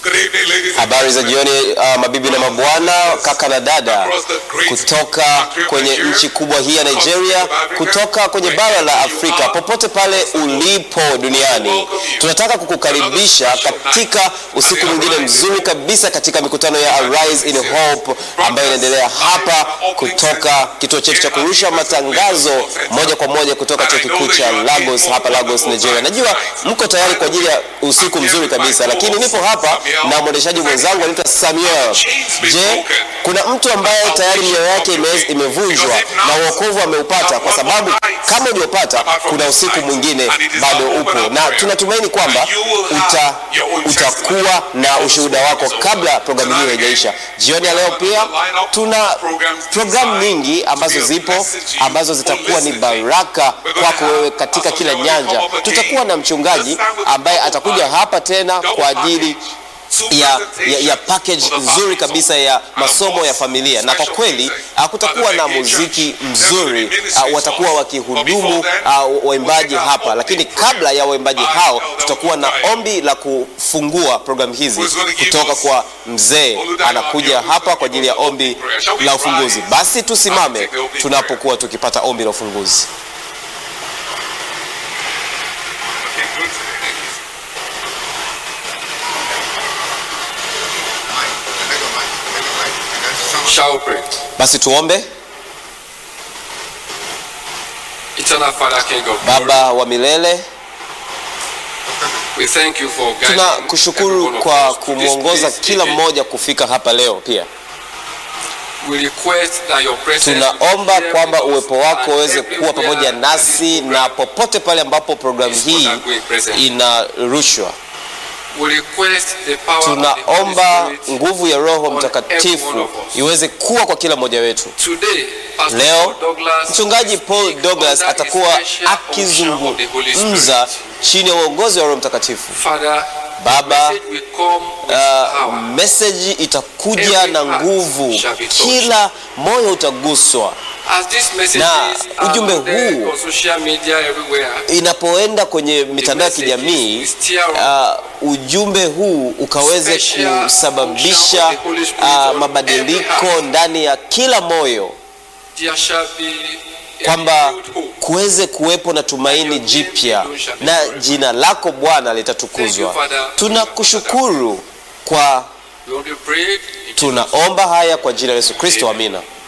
Good evening, ladies and Habari za gentlemen. jioni uh, mabibi na mabwana, kaka na dada, kutoka kwenye nchi kubwa hii ya Nigeria, kutoka kwenye bara la Afrika, popote pale ulipo duniani, tunataka kukukaribisha katika usiku mwingine mzuri kabisa katika mikutano ya Arise in Hope ambayo inaendelea hapa kutoka kituo chetu cha kurusha matangazo moja kwa moja kutoka chuo kikuu cha Lagos hapa Lagos, Nigeria. Najua mko tayari kwa ajili ya usiku mzuri kabisa, lakini nipo hapa na mwendeshaji mwenzangu anaitwa Samuel. Je, kuna mtu ambaye tayari mioyo yake ime- imevunjwa na uokovu ameupata? Kwa sababu kama hujaupata, kuna usiku mwingine bado upo, na tunatumaini kwamba uta, utakuwa na ushuhuda wako kabla programu hiyo haijaisha. Jioni ya leo pia tuna programu nyingi ambazo zipo ambazo zitakuwa ni baraka kwako wewe katika kila nyanja. Tutakuwa na mchungaji ambaye atakuja hapa tena kwa ajili ya, ya, ya package nzuri kabisa ya masomo ya familia, na kwa kweli ah, kutakuwa na muziki mzuri ah, watakuwa wakihudumu ah, waimbaji hapa, lakini kabla ya waimbaji hao tutakuwa na ombi la kufungua programu hizi kutoka kwa mzee, anakuja hapa kwa ajili ya ombi la ufunguzi. Basi tusimame tunapokuwa tukipata ombi la ufunguzi. Shall we pray? Basi tuombe. Eternal Father, King of glory, Baba wa milele, we thank you for guiding tunakushukuru every one of kwa us to this kumwongoza place kila again. mmoja kufika hapa leo. Pia We request that your presence will tunaomba be kwamba with us uwepo wako and uweze kuwa everywhere pamoja that nasi this na program popote pale ambapo programu is hii undergoing present. inarushwa. We request the power of the Holy Tunaomba Spirit nguvu ya Roho on every one Mtakatifu of us. iweze kuwa kwa kila mmoja wetu. Today, Pastor Leo Paul Douglas mchungaji Paul speak Douglas under atakuwa a special unction of the Holy akizungumza Spirit. chini ya uongozi wa Roho Mtakatifu. Father, Baba, message will come with Uh, power. meseji itakuja Every na heart nguvu, shall be touched. kila moyo utaguswa. As these messages na are ujumbe loaded huu on social media everywhere, Inapoenda kwenye mitandao ya kijamii, uh, ujumbe huu ukaweze kusababisha uh, mabadiliko ndani ya kila moyo, there shall be a kwamba renewed hope. kuweze kuwepo na tumaini jipya na jina lako Bwana litatukuzwa. Tunakushukuru kwa, We only pray in Jesus' tunaomba haya kwa jina la Yesu Kristo, amina.